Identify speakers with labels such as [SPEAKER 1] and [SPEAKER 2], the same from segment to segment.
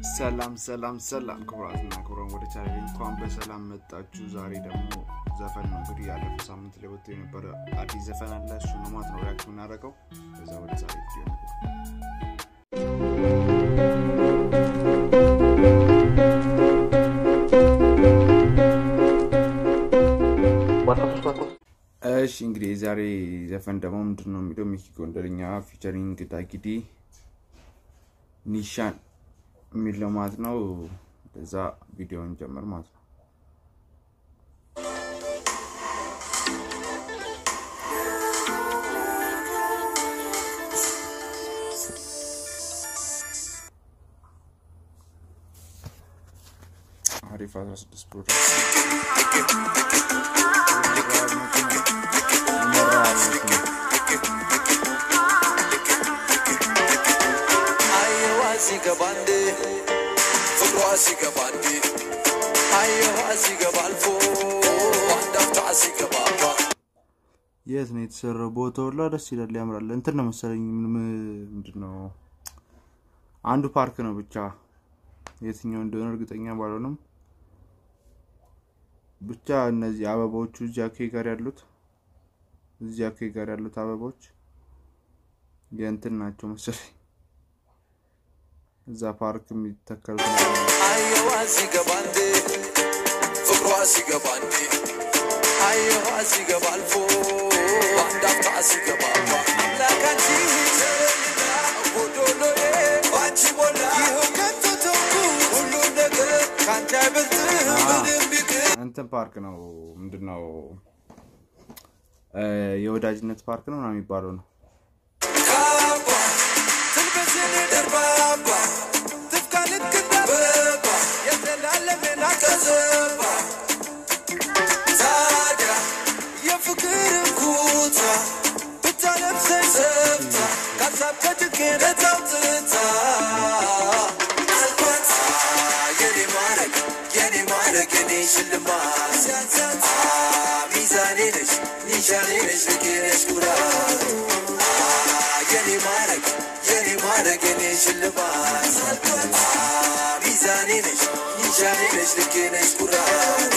[SPEAKER 1] ሰላም ሰላም ሰላም ክቡራትና ክቡራን ወደ ቻናሌ እንኳን በሰላም መጣችሁ። ዛሬ ደግሞ ዘፈን ነው እንግዲህ ያለፈው ሳምንት ላይ ወጥቶ የነበረ አዲስ ዘፈን አለ። እሱ ነው ማለት ነው ሪያክት የምናደርገው። ከዛ ወደ ዛሬ ቪዲዮ ነበር። እሺ እንግዲህ የዛሬ ዘፈን ደግሞ ምንድን ነው የሚለው ሚኪ ጎንደርኛ ፊቸሪንግ ዳጊዲ ኒሻን የሚለው ማለት ነው። በዛ ቪዲዮን ጀምር ማለት ነው። አሪፍ 16 ፕሮዳክት
[SPEAKER 2] አየዋ ሲገባንዴ ፍቅሯ ሲገባንዴ አየዋ ሲገባ አልፎ አንድ አፍታ ሲገባባ
[SPEAKER 1] የት ነው የተሰራው? ቦታው ሁላ ደስ ይላል፣ ያምራል። እንትን ነው መሰለኝ ምንድን ነው አንዱ ፓርክ ነው ብቻ የትኛው እንደሆነ እርግጠኛ ባልሆንም ብቻ እነዚህ አበባዎቹ እዚህ አኬ ጋር ያሉት እዚህ አኬ ጋር ያሉት አበባዎች የእንትን ናቸው መሰለኝ እዛ ፓርክ የሚተከሉት ናቸው።
[SPEAKER 2] አየዋ ሲገባንዴ ፍቅሯ ሲገባንዴ አየዋ ሲገባ አልፎ አንድ አፍታ ሲገባባ አምላካንቺ ጎዶሎዬ ባንቺ ሞላ ይኸው ከቶ ተውኩ ሁሉም ነገር ካንቺ አይበልጥ ምንም ቢቅር
[SPEAKER 1] እንትን ፓርክ ነው ምንድን ነው እ የወዳጅነት ፓርክ ነው ምናምን የሚባለው ነው።
[SPEAKER 2] ካባ ትልበስን ደርባባ ትፍካ ልክ እንደ አበባ የተላለመና ከዘባ ታዲያ የፍቅርን ኩታ ብታለብሰኝ ሰብታ ካሳብ ከጭቄነ ታውጥታ አልኳት የኔ ማረግ የኔ ማረግ የኔ ሽልማት ሲያንሳት ሚዛኔ ነሽ ኒሻኔ ነሽ ልኬ ነሽ ኩራት የኔ ማረግ የኔ ማረግ የኔ ሽልማት አልኳት ሚዛኔ ነሽ ኒሻኔ ነሽ ልኬ ነሽ ኩራት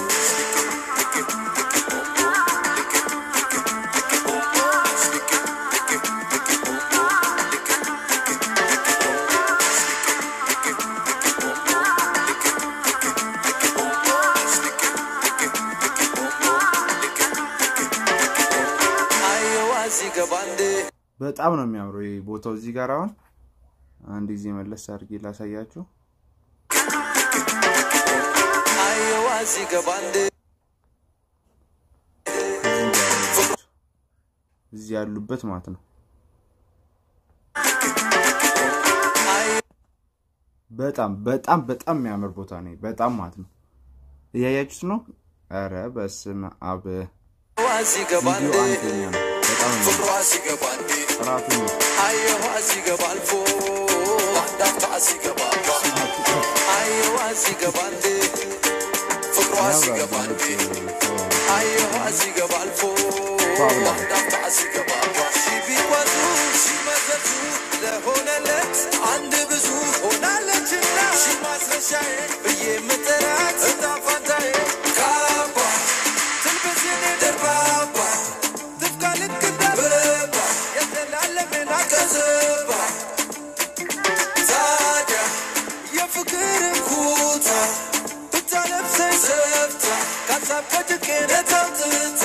[SPEAKER 2] አየዋ ሲገባንዴ
[SPEAKER 1] በጣም ነው የሚያምረው ይሄ ቦታው እዚህ ጋር አሁን አንድ ጊዜ መለስ አድርጌ ላሳያችሁ።
[SPEAKER 2] አየዋ ሲገባንዴ
[SPEAKER 1] እዚህ ያሉበት ማለት ነው። በጣም በጣም በጣም የሚያምር ቦታ ነው። በጣም ማለት ነው። እያያችሁት ነው። ኧረ በስመ አብ
[SPEAKER 2] አየዋ ሲገባንዴ
[SPEAKER 1] ቪዲዮ አንደኛ ነው። በጣም ነው
[SPEAKER 2] ፍቅሯ ሲገባንዴ
[SPEAKER 1] ጥራቱ ነው።
[SPEAKER 2] አየዋ ሲገባ አልፎ አንድ አፍታ ሲገባባ አየዋ ሲገባንዴ ፍቅሯ ሲገባንዴ አየዋ ሲገባ አልፎ አንድ አፍታ ሲገባባ ሺ ቢጓዙ ሲመዘዙ ለሆነለት አንድ ብዙ ሆናለችና ሺ ማስረሻዬ ብዬ ምጥራት እጣ ፋንታዬ ካባ ትልበስኔ ደርባባ ትፍካ ልክ እንደ አበባ የተላለመና ከዘባ ታዲያ የፍቅርን ኩታ ብታለብሰኝ ሰብታ ካሳብ ከጭቄነ ታውጥታ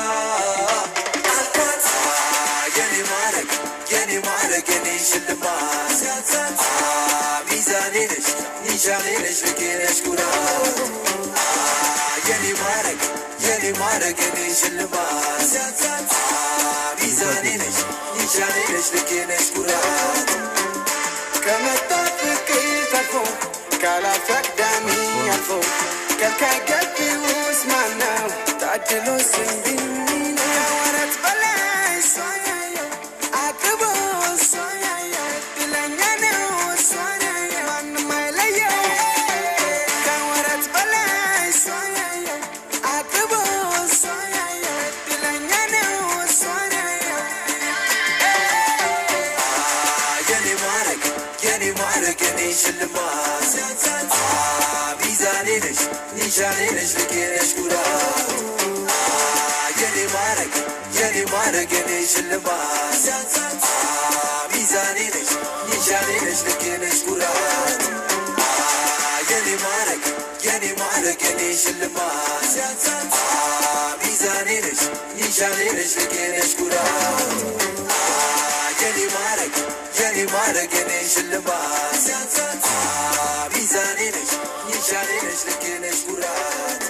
[SPEAKER 2] አልኳት የኔ ማረግ የኔ ማረግ የኔ ሽልማት ሲያንሳት ሚዛኔ ነሽ ኒሻኔ ነሽ ልኬ ነሽ ኩራት የኔ ማረግ የኔ ማረግ የኔ ሽልማት ሲያንሳት ሚዛኔ ነሽ ኒሻኔ ነሽ ልኬ ነሽ ኩራት ከመጣ ፍቅር ተርፎ ካላፍ አቅዳሚ አልፎ ከልካይ ገቢ ውስጥ ማነው ታድሎ ስንቢ ከወረት በላይ እሷ ያየው አቅቦ እሷ ያየው እድለኛ ነው እሷ ያየው ማንም አይለየው ከወረት በላይ እሷ ያየው አቅቦ እሷ ያየው እድለኛ ነው እሷ ያየው የኔ ማረግ የኔ ማረግ የኔ ሽል ሽልማት ሚዛኔ ነሽ ኒሻኔ ነሽ ልኬ ነሽ ኩራት የኔ ማረግ የኔ ማረግ የኔ ሽልማት ሚዛኔ ነሽ ኒሻኔ ነሽ ልኬ ነሽ ኩራት የኔ ማረግ የኔ ማረግ የኔ ሽልማት ሚዛኔ ነሽ ኒሻኔ ነሽ ልኬ ነሽ ኩራት የኔ ማረግ የኔ ማረግ የኔ ሽልማት ሚዛኔ ነሽ ኒሻኔ ነሽ ልኬ ነሽ ኩራት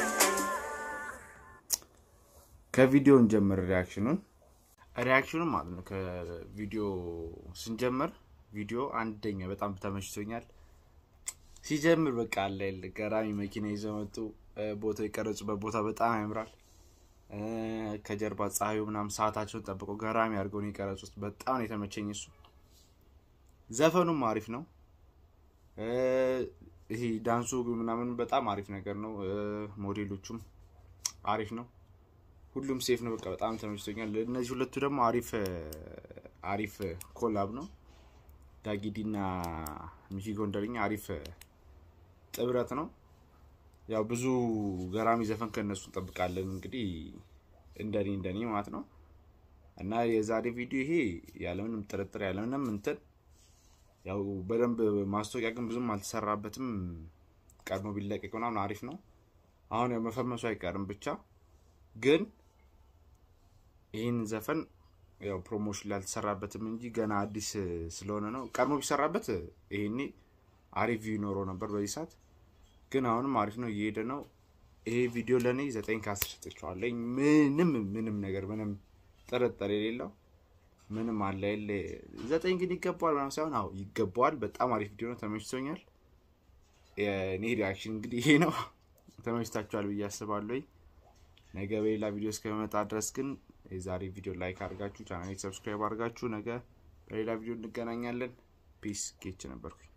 [SPEAKER 1] ከቪዲዮ እንጀምር ሪያክሽኑን ሪያክሽኑን ማለት ነው ከቪዲዮ ስንጀምር ቪዲዮ አንደኛ በጣም ተመችቶኛል ሲጀምር በቃ አለ የለ ገራሚ መኪና ይዘው መጡ ቦታው የቀረጹበት ቦታ በጣም ያምራል እ፣ ከጀርባ ፀሐዩ ምናምን ሰዓታቸውን ጠብቀው ገራሚ አድርገው ነው የቀረጹት በጣም ነው የተመቸኝ እሱ ዘፈኑም አሪፍ ነው እ፣ ይሄ ዳንሱ ምናምን በጣም አሪፍ ነገር ነው እ፣ ሞዴሎቹም አሪፍ ነው ሁሉም ሴፍ ነው። በቃ በጣም ተመችቶኛል። እነዚህ ሁለቱ ደግሞ አሪፍ አሪፍ ኮላብ ነው። ዳጊዲ እና ሚኪ ጎንደርኛ አሪፍ ጥብረት ነው። ያው ብዙ ገራሚ ዘፈን ከእነሱ እንጠብቃለን እንግዲህ እንደኔ እንደኔ ማለት ነው። እና የዛሬ ቪዲዮ ይሄ ያለምንም ጥርጥር ያለምንም እንትን ያው በደንብ ማስታወቂያ ግን ብዙም አልተሰራበትም። ቀድሞ ቢለቀቅ ምናምን አሪፍ ነው። አሁን ያው መፈመሱ አይቀርም ብቻ ግን ይህን ዘፈን ያው ፕሮሞሽን ላይ አልተሰራበትም እንጂ ገና አዲስ ስለሆነ ነው። ቀድሞ ቢሰራበት ይሄኔ አሪፍ ቪው ይኖረው ነበር በዚህ ሰዓት። ግን አሁንም አሪፍ ነው፣ እየሄደ ነው። ይሄ ቪዲዮ ለእኔ ዘጠኝ ከአስር ሰጥቼዋለሁ። ምንም ምንም ነገር ምንም ጥርጥር የሌለው ምንም አለ የለ ዘጠኝ ግን ይገባዋል ምናምን ሳይሆን አዎ ይገባዋል። በጣም አሪፍ ቪዲዮ ነው፣ ተመችቶኛል። የኔ ሪያክሽን እንግዲህ ይሄ ነው። ተመችታችኋል ብዬ አስባለሁ። ነገ በሌላ ቪዲዮ እስከመጣ ድረስ ግን የዛሬ ቪዲዮ ላይክ አድርጋችሁ ቻናሌ ሰብስክራይብ አድርጋችሁ ነገ በሌላ ቪዲዮ እንገናኛለን። ፒስ ጌች ነበርኩኝ።